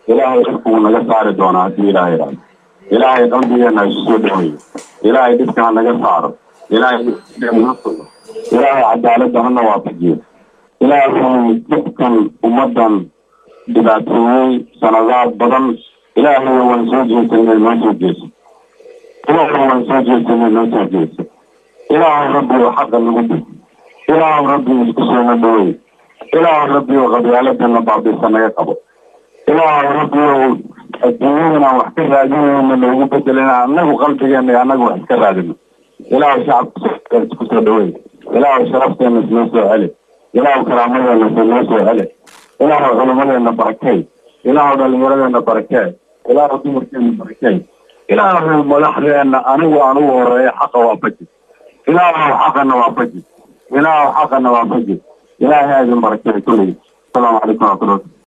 ilaahay dhibka wuu naga saari doonaa haddii ilaahay idhaahdo ilaahay qalbigeena ha isu soo dhaweeyo ilaahay dhibka ha naga saaro ilaahay na sugo ilaahay cadaaladda hana waafajiyo ilaahay dhibkan ummaddan dhibaateeyey sanadaad badan ilaahay waan soo jeesanay noo soo jeeso ilaahay waan soo jeesanay noo soo jeeso ilaahay rabbi oo xaqa nagu dhig ilaahay rabbi isku soona dhaweey ilaahay rabbi oo qabyaaladana baabisa naga qabo ilaahay rabbi oo adduunyadan wax ka raadinayna noogu bedelina anagu qalbigeena anagu wax iska raadino ilaahay shacabka isku soo dhaweey ilaahay sharafteena isnoo soo celi ilaahay karaamadeena isnoo soo celi ilaahay culumadeena barakay ilaahay dhalinyaradeenna barakee ilaahay dumarkeena barakay ilaahay madaxdeena anigu anugu horeeya xaqa waafaji ilaahay xaqana waafaji ilaahay xaqana waafaji ilaahay aadin barakay kulligii asalaamu calaykum waraxmatullahi